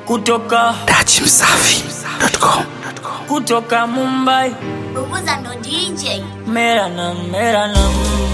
kutoka dachimsafi.com kutoka Mumbai Bubuza ndo DJ. mera na mera na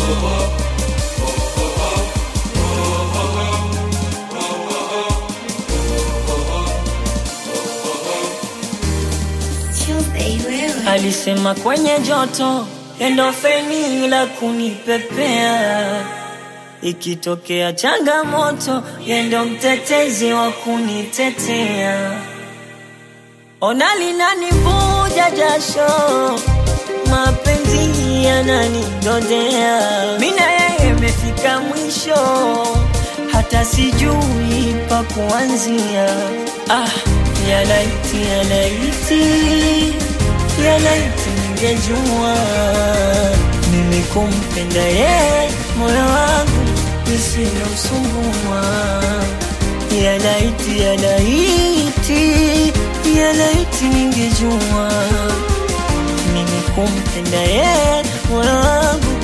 Tuesday wewe. alisema kwenye joto endo feni la kunipepea ikitokea changamoto yendo mtetezi wa kunitetea ona linanivuja jasho mapenzi yananidodea mina yeye imefika mwisho hata sijui pa kuanzia ah, yalaiti yalaiti yalaiti ningejua mimi kumpenda yeye moyo wangu isilosumbua yalaiti yalaiti yalaiti ningejua mimi kumpenda yeye moyo wangu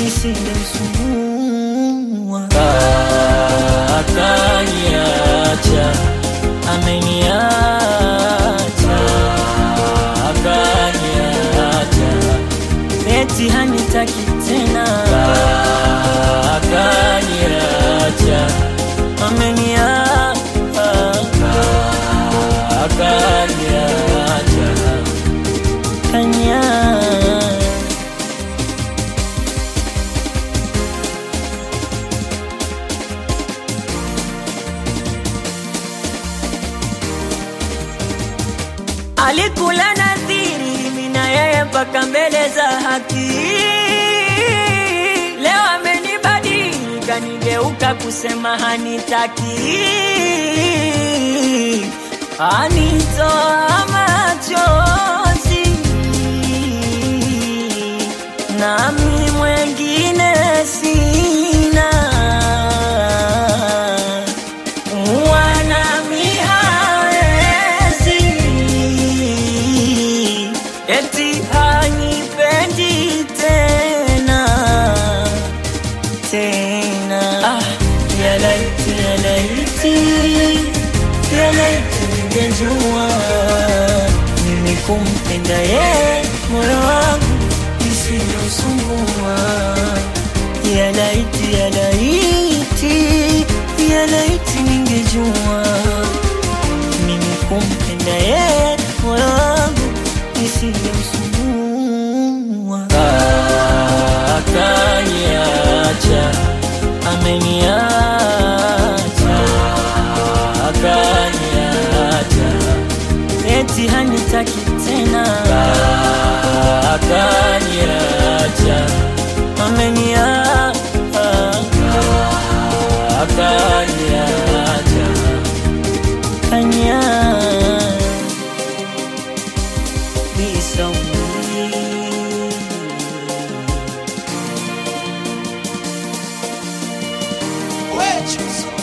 isilosumbua akaniacha ameniacha akaniacha eti hanitaki tena akaniacha ameniacha akaniacha kaniacha alikula nadhiri mina yeye mpaka mbele za haki leo amenibadili kanigeuka kusema hanitaki anitoa machozi nami mwengine sina wanami hawezi eti hanipendi tena tena ah, yalaiti yalaiti yalaiti ningejua mimi kumpenda ye moyo wangu isiyosumbua yalaiti yalaiti yalaiti ningejua mimi kumpenda ye moyo wangu isiyomsumbua akaniacha ameniacha akaniacha eti hanitaki tena akaniacha ameniacha akaniacha kaniacha be so Wait,